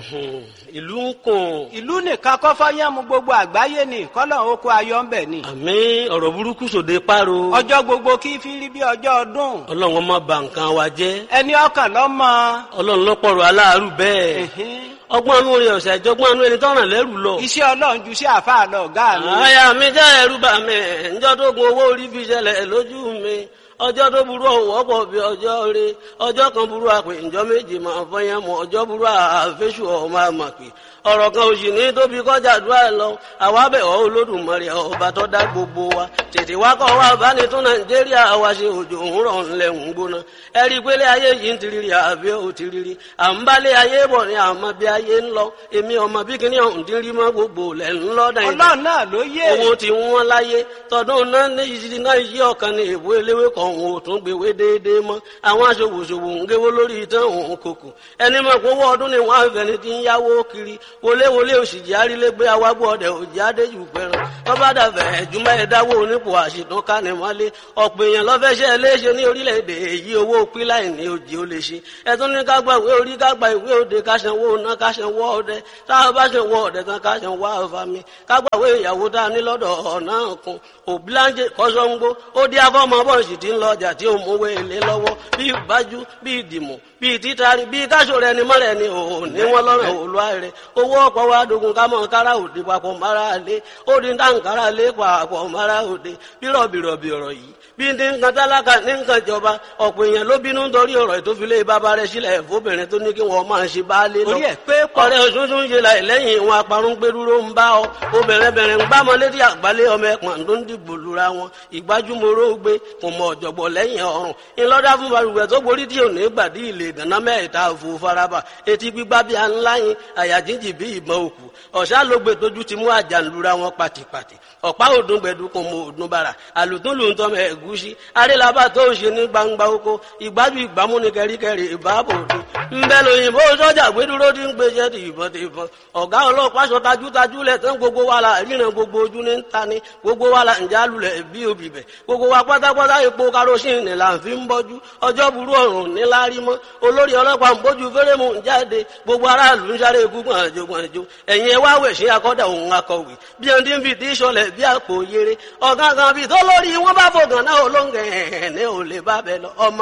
ìlú ń kùn. ìlú nìkan kọ́ fọ́yánmu gbogbo àgbáyé ni kọ́lọ̀ oko ayọ̀ ń bẹ̀ ni. àmì ọ̀rọ̀ burúkú sòde páro. ọjọ́ gbogbo kí fi rí bí ọjọ́ ọdún. ọlọ́run ọmọ bà nǹkan wa jẹ́. ẹni ọkàn lọ́mọ. ọlọ́run lọ́pọ̀rọ̀ aláàárù bẹ́ẹ̀. ọgbọ́n anú rẹ̀ ọ̀sẹ̀ àjọgbọ́n anú ẹni tọ́ràn lẹ́rù lọ. iṣẹ́ ọlọ́run ju sí àfáà lọ ọ̀gá mi. àyà mi jẹ́ ẹ̀rù bà mí ǹjọ́ tó gun owó orí fi ṣẹlẹ̀ lójú mi ọjọ́ tó burú ọ̀wọ́ pọ̀ bí ọjọ́ rẹ ọjọ́ kan burú àpè ǹjọ́ méje máa fọyín mọ́ ọjọ́ burú àfẹ́sù ọmọ àmàpè ọ̀rọ̀ kan òsì ní tóbi kọjá àdúrà lọ àwa bẹ̀ ọ́ olódùmarè ọba tó dá gbogbo wa tètè wá kọ́ wa bá ní tún nàìjíríà wa ṣe òjò òwúrọ̀ ńlẹ̀ ń gbóná ẹ rí i pé lé ayé yìí ń tiriri àbí ò tiriri à ń bá lé ayé bọ̀ ní àmọ́ bí ayé ń lọ èmi ọmọ bí kíní ọ̀hún ti rí mọ́ gbogbo lẹ̀ ń lọ nàìjíríà ọlọ́run náà ló yé. owó ti wọ́n láyé tọdún náà ní ìṣirí náà yí ọ̀kan ní èbó eléwé kan òun ò tún gbèwé déédéé mọ́ àwọn aṣòwòṣòwò ń géwó lórí ìtàn òun kòkò ẹni mọ̀ pé owó ọdún ni wọ́n á fẹ́ni ti ń yáwó kiri wọléwọlé òṣìjì arílégbé awágbó ọdẹ òjì adéjù pẹran tọ́ba dàbẹ̀ ẹ̀júmọ́ ẹ̀dáwó onípò àṣìtún kánimọ́lé ọ̀pọ̀ èèyàn lọ́fẹ́ṣẹ́ léṣe ní orílẹ̀-èdè èyí owó píláì ní òjì ó lè ṣe ẹ̀tún ní ká gba ìwé orí ká gba ìwé òde ká sanwó ná ká sanwó ọdẹ táwọn bá sanwó ọdẹ tán ká sanwó àfàmì ká gba ìwé ìyàwó tá a ní lọ́dọ̀ ọ̀nà kan òbíláńjẹ kọ́sọ́ngbó ó dí afọ́mọ bọ́ọ̀sì tí ń lọ ọjà tí ó mówó èlé lọ́wọ́ bí ìbájú bí ìdìmọ̀ bí títari bí káṣọ rẹ ni mọ́rẹ̀ ni òun ní wọn lọ́rọ̀ òlúwa rẹ owó ọ̀pọ̀ wa dogun ká mọ̀ kára òde papọ̀ mara lé ó di dáǹkárá lé papọ̀ mara òde bí rọ̀bìrọ̀bì ọ̀rọ̀ yìí bí ní nǹkan tálákà ní nǹkan ìjọba ọ̀pọ̀ èèyàn ló bínú nítorí ọ̀rọ̀ ìtòfilé bàbá rẹ̀ sílẹ̀ fóbìnrin tó ní kí wọ́n máa ṣe baálé lọ. orí ẹ̀ pé pọ̀. ọ̀rẹ́ òṣùṣù ń ṣe láì lẹ́yìn ìwọn aparun gbẹdúró ń bá ọ obìnrin bẹ̀rẹ̀ ń bá ọmọ létí àgbálẹ̀ ọmọ ẹ̀pọ̀n tó ń dìbò lura wọn ìgbájúmọ́rọ́ gbé kò mọ ọ̀jọ̀gbọ̀ lẹ́yìn ọ̀run ńlọ́dá fún balùwẹ̀ tó borí tí ò ní gbàdí ilé ìdáná mẹ́ta òfò faraba etí gbígbá bí aláyin àyà jíjì bí ìbọn òkú ọ̀sá ló gbé tójú ti mú àjànlura wọn pàtìpàtì ọ̀pá òdùn gbẹ̀dú kò mọ òdùn bàrà àlùtún lù ń tọ́ mọ ẹ̀gúsí arélabà tó ń ṣe ní gbangba oko ìgbájú ìgbámú ni kẹríkẹrí ìbáàbò òde ńbẹ lóyìnbó sọ́jà gbẹdúró ti ń gbèsè ti ìbọn ti ìbọn ọ̀gá ọlọ́pàá sọ tajútajú lẹ̀ tán gbogbo wa la ríran gbogbo ojú ní ta ni gbogbo wa la ń jálulẹ̀ bí obì bẹ̀ gbogbo wa pátápátá epo karosín ni là ń fi ń bọ́jú ọjọ́ burú ọ̀run níláárí mọ́ olórí ọlọ́pàá ń bójú fẹ́rẹ́mù ń jáde gbogbo aráàlú ń sáré gúngbọ̀n àjò gbọ̀njò ẹ̀yìn ẹ̀ wá wẹ̀ sí akọ́dà òun akọ̀wé bí ẹni tí ń fi tí sọlẹ̀ bí àpò yere ọ̀gángan bíi tó lórí wọn bá fògàn náà olóńgẹ̀ ẹ̀ ní ò lè bá bẹ lọ ọmọ